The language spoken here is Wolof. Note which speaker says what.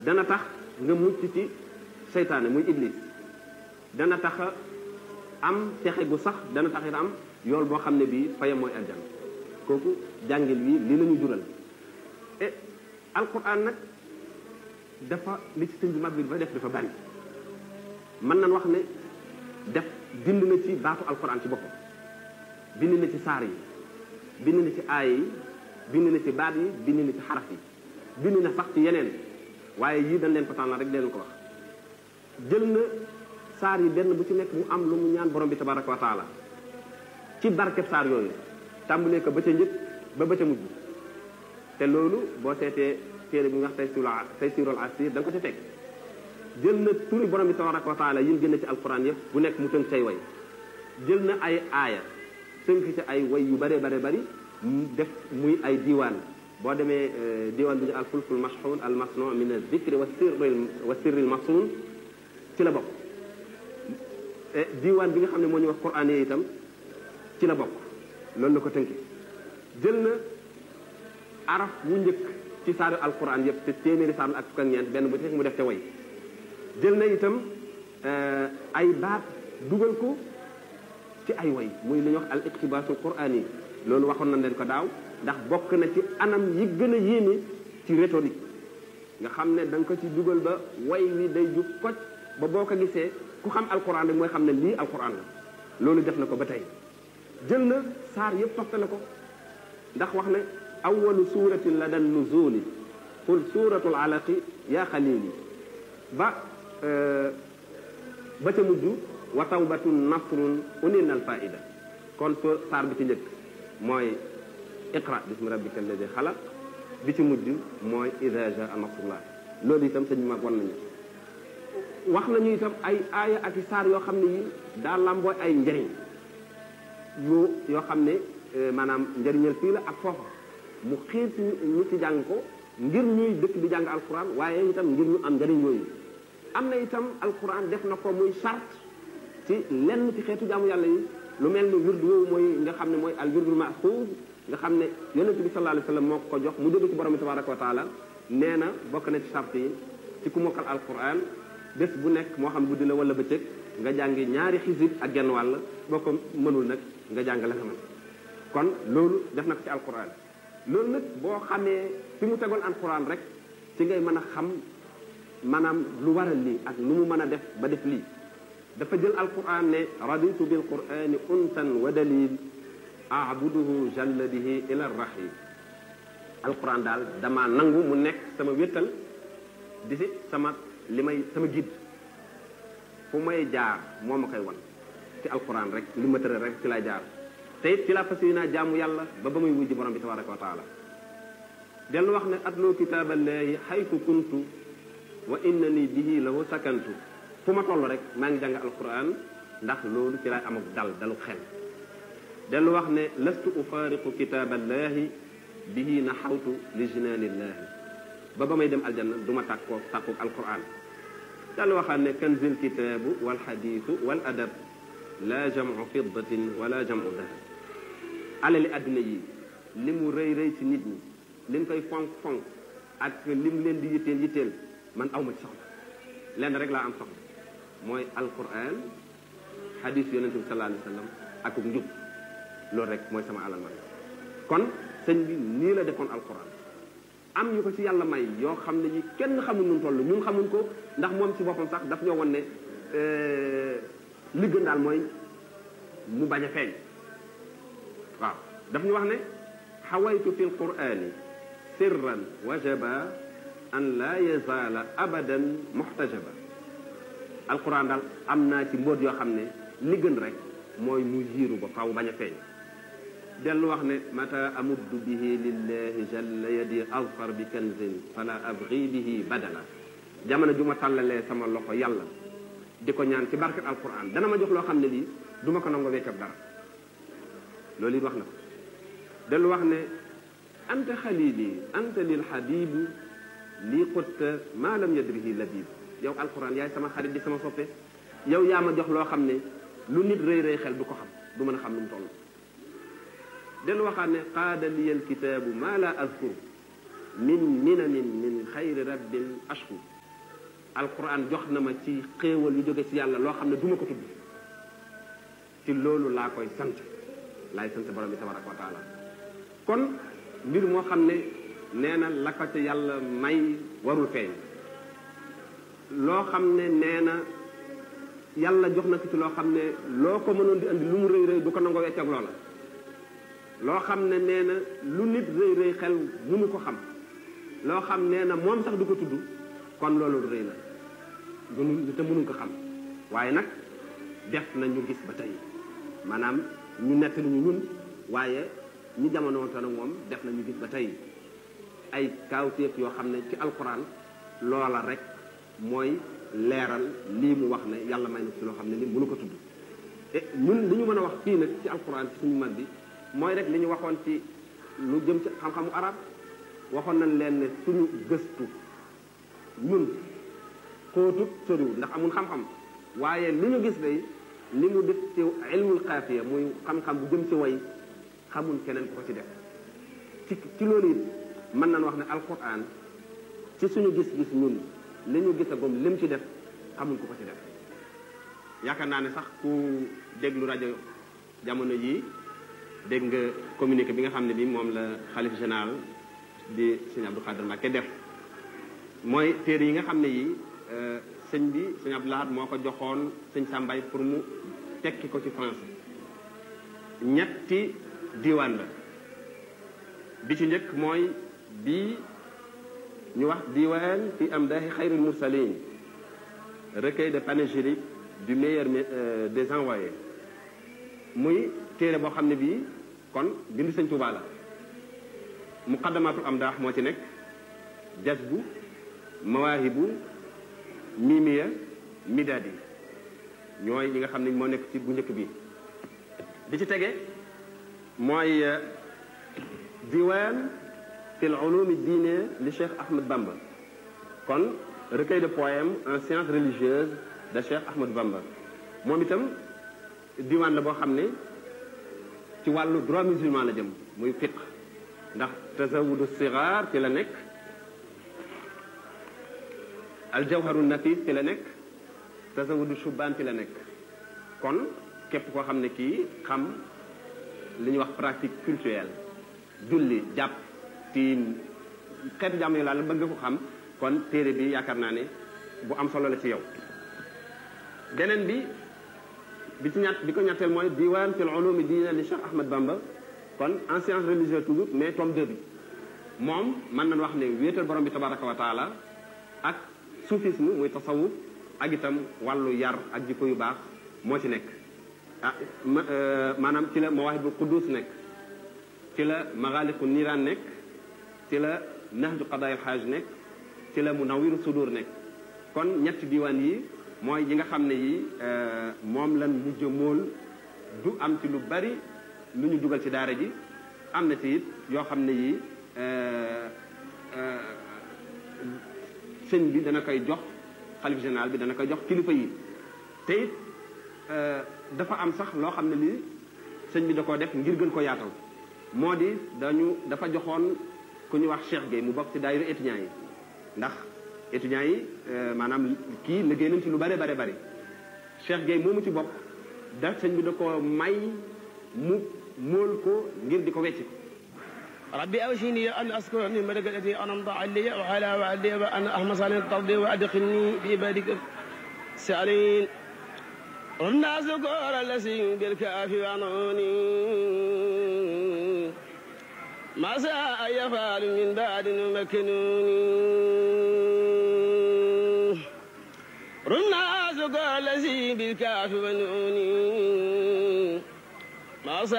Speaker 1: dana tax nga mucc ci seytaane muy iblis dana tax am texe gu sax dana tax it am yool boo xam ne bii fayam mooy aljanna kooku jàngil wi li la ñu jural e alquran nag dafa li ci sëñ bi mag bi dafa def dafa bari mën nañ wax ne def bind na ci baatu alquran ci boppam bind na ci saar yi bind na ci aaya yi bind na ci baat yi bind na ci xaraf yi bind na sax ci yeneen waaye yii dañ leen ko tànnal rek leen ko wax jël na saar yi benn bu ci nekk mu am lu mu ñaan borom bi tabaraka wa taala ci barkeb saar yooyu tàmbalee ko ba ca njëkk ba ba ca mujj te loolu boo seetee téere bi nga wax tey sirul tey sirul asir da nga ko ci fekk jël na turi borom bi tabaraka wa taala yi gën a ci alquran yëpp bu nekk mu tënk say way jël na ay aaya tënk ci ay way yu bare bare bari def muy ay diiwaan boo demee diiwaan bi ñu al fulkul mashhun al masnu min al zikri wa sirri wa sirri al masun ci la bokk diiwaan bi nga xam ne moo ñu wax quran yi itam ci la bokk loolu la ko tënki jël na araf wu njëkk ci saaru alquran yëpp te téeméeri saar ak fukk ak ñeent benn bu ci mu def ca way jël na itam ay baat dugal ko ci ay way muy li ñuy wax al iqtibaasul quraan yi loolu waxoon nañ leen ko daaw ndax bokk na ci anam yi gën a yéeme ci rhétorique nga xam ne da nga ko ci dugal ba way wi day jub koj ba boo ko gisee ku xam alquran rek mooy xam ne lii alquran la loolu def na ko ba tey jël na saar yëpp toftale ko ndax wax ne awalu suratin la dan nuzuli qul suratul alaqi yaa xalili ba ba ca mujj wa tawbatun nasrun unin al faida kon so saar bi ci njëkk mooy iqra bismi rabbika alladi xalaq bi ci mujj mooy ida jaa nasrullah loolu itam sëñ mag wan nañu wax nañu itam ay aaya ak i saar yoo xam ne yi daa lambooy ay njëriñ yu yoo xam ne maanaam njëriñal fii la ak foofa mu xiir ci ñu ci jàng ko ngir ñuy dëkk di jàng alquran waaye itam ngir ñu am njëriñ yooyu am na itam alquran def na ko muy charte ci lenn ci xeetu jaamu yàlla yi lu mel ni wirdu woowu mooy nga xam ne mooy al wirdul maxuus nga xam ne yonent bi sallallahu alayhi wa sallam moo ko jox mu jóge ci borom bi tabaraka wa taala nee na bokk na ci charte yi ci ku mokkal alquran bés bu nekk moo xam guddi la wala bëccëg nga jàngi ñaari xisib ak genn wàll boo ko mënul nag nga jàng la nga mën kon loolu def na ko ci alquran loolu nag boo xamee fi mu tegoon alquran rek ci ngay mën a xam maanaam lu waral lii ak lu mu mën a def ba def lii dafa jël alquran ne raditu bil qurani unsan wa dalil abuduhu jalla bihi ila rahim alquran daal dama nangu mu nekk sama wéttal di si sama li may sama guide fu may jaar moo ma koy wan ci alquran rek li ma tëral rek ci lay jaar te it ci la fas yéenaa jaamu yàlla ba ba muy wujji borom bi tabaraka wa taala dellu wax ne atloo kitaaballahi xaytu kuntu wa innani bihi lahu sakantu fu ma toll rek maa ngi jàng alquran ndax loolu ci lay amuk dal dalu xel dellu wax ne lastu ufaariqu kitaaballahi bihi naxawtu li jinaanillahi ba ba may dem aljanna du ma tàkkoo tàkkoog alquran dellu waxaat ne kanzil kitaabu wal xadiisu wal adab la jamu fiddatin wala jamu dahab alali adduna yi li mu rëy rëy ci nit ñi li mu koy fonk fonk ak li mu leen di yitteel yitteel man awma ci soxla lenn rek laa am soxla mooy alquran xadis yonente bi sallallahu alayhi wa sallam ak njub loolu rek mooy sama alal man kon sëñ bi nii la defoon alquran am ñu ko ci yàlla may yoo xam ne yi kenn xamul nun toll ñun xamuñ ko ndax moom ci boppam sax daf ñoo won ne li gën daal mooy mu bañ a feeñ waaw daf ñu wax ne xawaytu fi lqurani sirran wajaba an la yazaala abadan muxtajaba alquran daal am naa ci mbóot yoo xam ne li gën rek mooy mu yiiru ba faw bañ a feeñ dellu wax ne mata amuddu bihi lillahi jalla yadi azfar bi kanzin fala abgi bihi badala jamono ju ma tàllalee sama loxo yàlla di ko ñaan ci barkat alquran dana ma jox loo xam ne lii du ma ko nango weccab dara loolu it wax na ko dellu wax ne anta xalili anta lil habibu lii xutta maa lam yadrihi labib yow alquran yaay sama xarit di sama soppe yow yaa ma jox loo xam ne lu nit rëy rëy xel du ko xam du mën a xam lu mu toll dellu waxaat ne qaada liya alkitaabu maa la azkur min minamin min xayri rabbin ashkur alquran jox na ma ci xéewal yu jóge ci yàlla loo xam ne du ma ko tudd ci loolu laa koy sant laay sant borom bi tabaraka wa taala kon mbir moo xam ne nee na la ko ca yàlla may warul feeñ loo xam ne nee na yàlla jox na ko ci loo xam ne loo ko mënoon di andi lu mu rëy rëy du ko nangoo wecc ak loola loo xam ne nee na lu nit rëy rëy xel mënu ko xam loo xam nee na moom sax du ko tudd kon loolu rëy na mënu te mënuñ ko xam waaye nag def na ñu gis ba tey maanaam ñu nettali ñu ñun waaye ñi jamono te nag moom def na ñu gis ba tey ay kaawteef yoo xam ne ci alquran loola rek mooy leeral lii mu wax ne yàlla may na ci loo xam ne li mënu ko tudd e ñun li ñu mën a wax fii nag ci alquran ci suñu mag bi mooy rek li ñu waxoon ci lu jëm ci xam-xamu arab waxoon nañ leen ne suñu gëstu ñun xóotut soriwul ndax amul xam-xam waaye li ñu gis day li mu def ci ilmul xaafiya muy xam-xam bu jëm ci way xamul keneen ko ko ci def ci ci loolu it mën nañ wax ne alquran ci suñu gis-gis ñun li ñu gisagum lim ci def xamul ko ko ci def yaakaar naa ne sax ku déglu rajo jamono yii dégg nga communiqué bi nga xam ne bi moom la xalif général di sëñ Abdou Khadir Mbacké def mooy téere yi nga xam ne yi sëñ bi sëñ Abdou Lahad moo ko joxoon sëñ Sambay pour mu tekki ko ci français ñetti diwaan la bi ci njëkk mooy bii ñu wax diwaan fi amdaahi xayril mursalin recueil de panégyrique du meilleur des envoyés muy téere boo xam ne bii kon bind sëñ Tuubaa la muqaddamatul amdaax moo ci nekk jazbu mawaahibu mimiya midadi ñooy ñi nga xam ne moo nekk ci bu njëkk bi bi ci tege mooy diwaan fi l ulumi diine li Cheikh Ahmed Bamba kon recueil de poèmes en sciences religieuses de Cheikh Ahmed Bamba moom itam diwaan la boo xam ne ci wàllu droit musulman la jëm muy fiqh ndax tazawudu sigaar ci la nekk aljawharu nafis ci la nekk tazawudu shubaan ci la nekk kon képp koo xam ne kii xam li ñuy wax pratique culturelle julli jàpp tiim xeetu jàmm yi laal bëgg nga ko xam kon téere bi yaakaar naa ne bu am solo la ci yow beneen bi bi ci ñett bi ko ñetteel mooy diwaan fil ulumi diina li Cheikh Ahmed Bamba kon en science religieuse toujours mais tome 2 bi moom mën nañ wax ne wéetal borom bi tabaraka wa taala ak soufisme muy tasawuf ak itam wàllu yar ak jikko yu baax moo ci nekk ah maanaam ci la mawaahibu quddus nekk ci la magaaliqu niiraan nekk ci la nahju qadaayil xaaj nekk ci la munawiru sudur nekk kon ñetti diwaan yi mooy yi nga xam ne yi moom lan mujj mool du am ci lu bari lu ñu dugal ci daara ji am na ci it yoo xam ne yi sëñ bi dana koy jox xalif général bi dana koy jox kilifa yi te it dafa am sax loo xam ne lii sëñ bi da koo def ngir gën ko yaatal moo di dañu dafa joxoon ku ñu wax Cheikh Gueye mu bokk ci daayira étudiants yi ndax étudiants yi maanaam kii liggéey nañ ci lu bare bare bari Cheikh Gueye moomu ci bokk da sëñ bi da ko may mu móol ko ngir di ko wecci ko
Speaker 2: ربي أوشيني أن أذكر نعمتك التي أنعمت علي وعلى والدي وأن أحمد صالح ترضي وأدخلني بعبادك السالين والناس ذكر الذي بالكافي وعنوني ما ساء يفعل من بعد مكنوني رنا ذكر الذي بالكافي ونوني ما